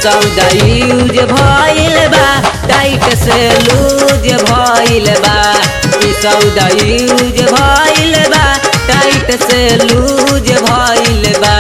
सौदा यूज भइल बा टाइट से लूज भइल बा ई सौदा यूज भइल बा टाइट से लूज भइल बा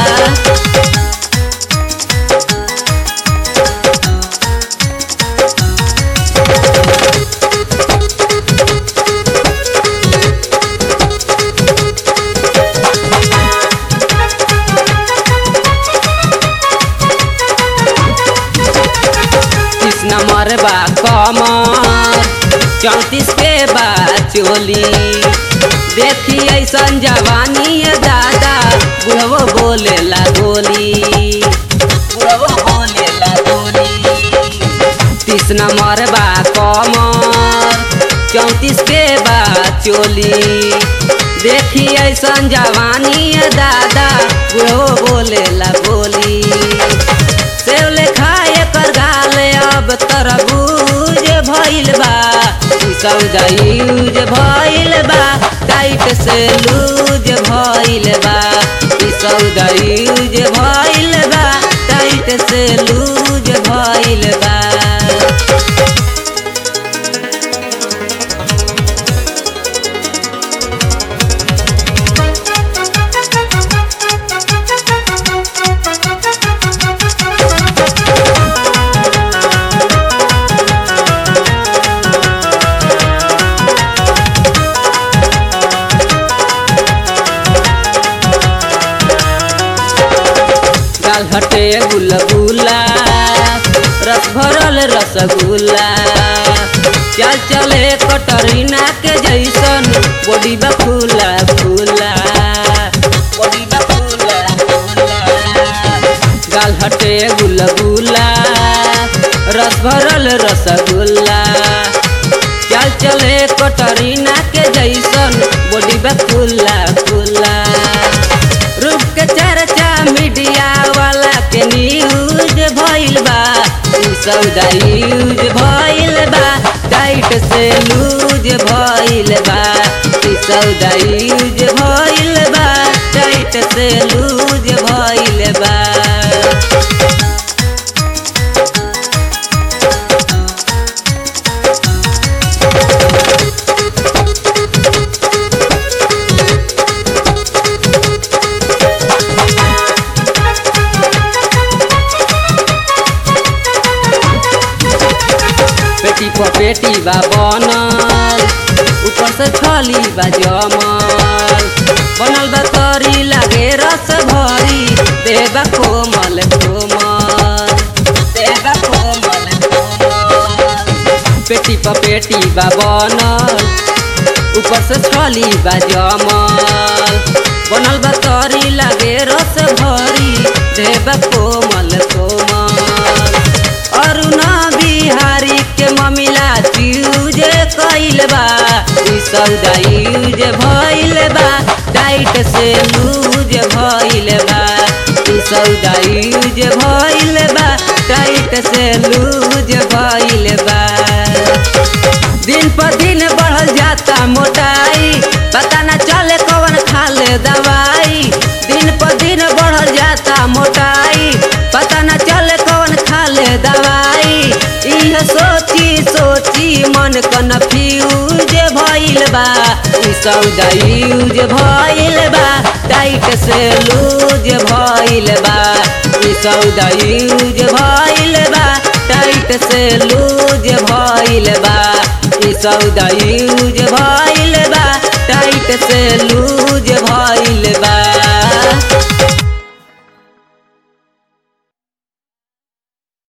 तीस नंबर बा कमर चौंतीस के बा चोली देखी ऐसन जवानी है दादा बुढ़वो बोले ला गोली बुढ़वो बोले ला गोली तीस नंबर बा कमर चौंतीस के बा चोली देखी ऐसन जवानी है दादा बुढ़वो बोले ला गोली सेव लेखा एकर गाल अब तरबूज भइल बा ई सौदा यूज भइल बा टाइट से लूज भइल बा ई सौदा यूज भइल बा टाइट से लूज भइल बा गाल हटे गुलगुला रस भरल रसगुल्ला चल चले कटरीना के जैसन बॉडी बा फूला फूला बॉडी बा फूला फूला गाल हटे गुलगुला रस भरल रसगुल्ला चल चले कटरीना के जैसन बॉडी बा फूला फूला रूप के चर्चा मीडिया वाला के न्यूज भइल बा ई सौदा यूज भइल बा टाइट से लूज भइल बा ई सौदा यूज भइल बा टाइट से लूज भइल बा पेटी पर पेटी बा बनल ऊपर से छली बा जमल बनल बा तरी लागे रस भरी देबा कोमल कोमल देबा कोमल कोमल पेटी पर पेटी बा बनल ऊपर से छली बा जमल बनल बा तरी लागे रस भरी देबा कोमल कोमल अरुणा बिहारी के ममिला यूज कइल बा ई सौदा यूज भइल बा टाइट से लूज भइल बा ई सौदा यूज भइल बा टाइट से लूज भइल बा दिन पर दिन बढ़ल जाता मोटाई पता न चले कौन खा ले दवाई दिन पर दिन बढ़ल जाता मोटाई पता न चले कौन खा ले दवाई इह सोची सोची मन कन्फ्यूज भइल बा ई सौदा यूज भइल बा टाइट से लूज भइल बा ई सौदा यूज भइल बा टाइट से लूज भइल बा ई सौदा यूज भइल बा टाइट से लूज